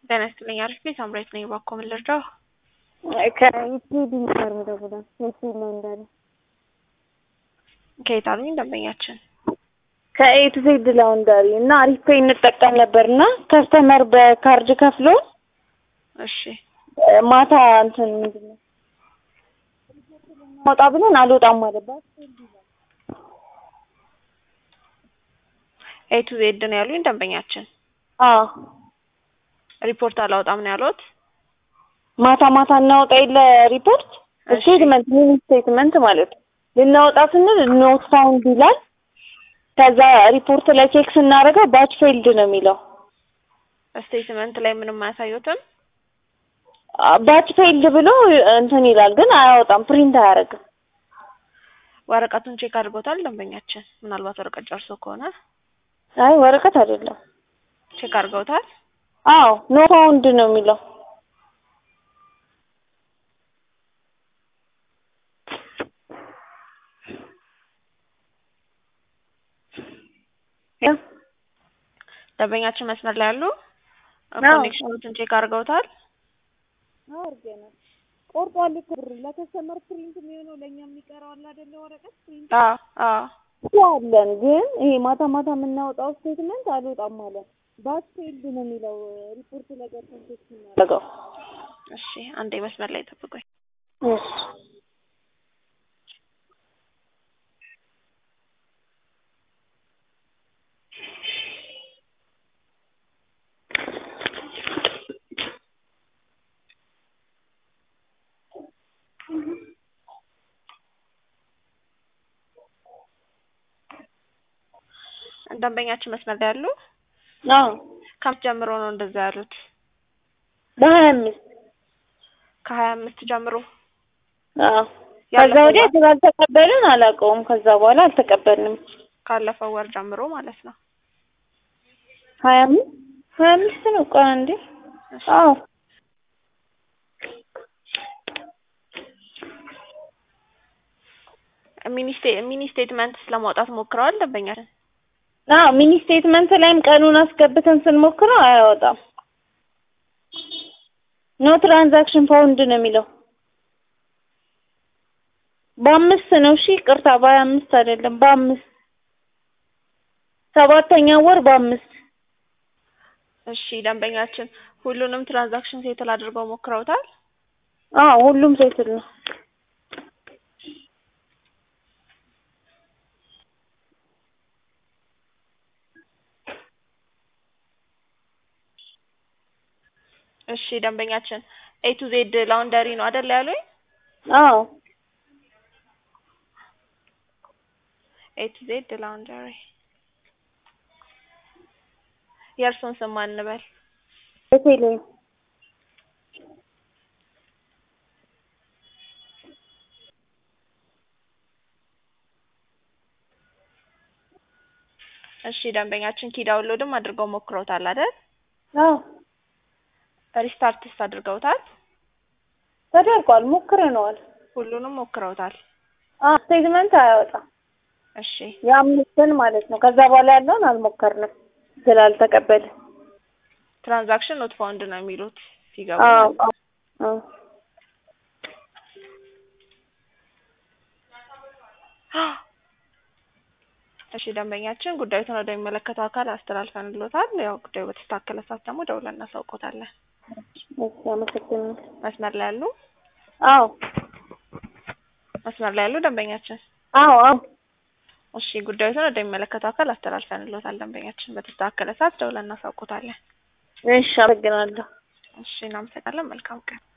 ጤና ይስጥልኝ አሪፍ ቤት ሳምራዊት ነኝ። እባክዎ ምን ልርዳው? ከኢቲዲ ነበር የምደውለው የሲል ነው እንዳለ ከየት አሉኝ ደንበኛችን? ከኤቱ ዜድ ላውንደሪ እና አሪፍ ፔይ እንጠቀም ነበር እና ከስተመር በካርድ ከፍሎ እሺ ማታ እንትን ምንድን ነው ማውጣ ብለን አልወጣም አለባት። ኤ ቱ ዜድ ነው ያሉኝ ደንበኛችን። አዎ ሪፖርት አላወጣም ነው ያሉት? ማታ ማታ እናወጣ የለ ሪፖርት እሺ። ስቴትመንት ሚኒ ስቴትመንት ማለት ነው። ልናወጣ ስንል ኖት ፋውንድ ይላል። ከዛ ሪፖርት ላይ ቼክ ስናደርገው ባች ፌልድ ነው የሚለው። ስቴትመንት ላይ ምንም አያሳዩትም? ባች ፌልድ ብሎ እንትን ይላል፣ ግን አያወጣም፣ ፕሪንት አያደርግም። ወረቀቱን ቼክ አድርጎታል ደንበኛችን? ምናልባት ወረቀት ጨርሶ ከሆነ አይ ወረቀት አይደለም። ቼክ አድርገውታል? አዎ ኖ ፋውንድ ነው የሚለው። ደንበኛችን መስመር ላይ ያሉ አዎ። ኮኔክሽኖችን ቼክ አድርገውታል? አድርገናል። ቆርጧል እኮ ብር ለከስተመር ፕሪንት የሚሆነው ለእኛ የሚቀረው አለ አይደለ? ወረቀት ፕሪንት አዎ አዎ እኮ አለን፣ ግን ይሄ ማታ ማታ የምናወጣው ስቴትመንት አልወጣም አለ። ባች ፌልድ ነው የሚለው ሪፖርት ላይ ገብተን ቼክ ስናደርገው። እሺ አንዴ መስመር ላይ ጠብቆኝ እሺ ደንበኛችን መስመር ላይ ያሉ አዎ ከአምስት ጀምሮ ነው እንደዛ ያሉት? በሀያ አምስት ከሀያ አምስት ጀምሮ አዎ ከዛ ያለፈው ወዲያ ወር? ስላልተቀበልን አላውቀውም። ከዛ በኋላ አልተቀበልንም። ካለፈው ወር ጀምሮ ማለት ነው። ሀያ አምስት ሀያ አምስት ነው። ቆይ አንዴ እሺ። አዎ ሚኒ ስቴ- ሚኒ ስቴትመንትስ ለማውጣት ሞክረዋል ደንበኛችን? አዎ ሚኒ ስቴትመንት ላይም ቀኑን አስገብተን ስንሞክረው አያወጣም። ኖ ትራንዛክሽን ፋውንድ ነው የሚለው። በአምስት ነው። እሺ ቅርታ፣ በሀያ አምስት አይደለም፣ በአምስት ሰባተኛው ወር በአምስት እሺ ደንበኛችን ሁሉንም ትራንዛክሽን ሴትል አድርገው ሞክረውታል? አዎ ሁሉም ሴትል ነው። እሺ ደንበኛችን ኤ ቱ ዜድ ላውንደሪ ነው አይደል ያሉኝ? አዎ ኤ ቱ ዜድ ላውንደሪ የእርሶን ስም ማን እንበል? በቴሌ እሺ ደንበኛችን ኪ ዳውንሎድም አድርገው ሞክረውታል አይደል? አዎ ሪስታርትስ አድርገውታል? ተደርጓል፣ ሞክረነዋል። ሁሉንም ሞክረውታል? አዎ ስቴትመንት አያወጣም። እሺ የአምስትን ማለት ነው። ከዛ በኋላ ያለውን አልሞከርንም ስላልተቀበለ። ትራንዛክሽን ኖት ፋውንድ ነው የሚሉት ሲገቡ አዎ ማለት ነው። አዎ እሺ ደንበኛችን ጉዳዩን ወደሚመለከተው አካል አስተላልፈንሎታል። ያው ጉዳዩ በተስተካከለ ሰዓት ደግሞ ደውለን እናሳውቆታለን። እሺ፣ አመሰግናለሁ። መስመር ላይ ያሉ አዎ መስመር ላይ ያሉ ደንበኛችን አዎ አዎ እሺ ጉዳዩን ወደሚመለከተው አካል አስተላልፈንሎታል። ደንበኛችን በተስተካከለ ሰዓት ደውለን እናሳውቆታለን። እሺ፣ አመሰግናለሁ። እሺ እናመሰግናለን። መልካም ቀን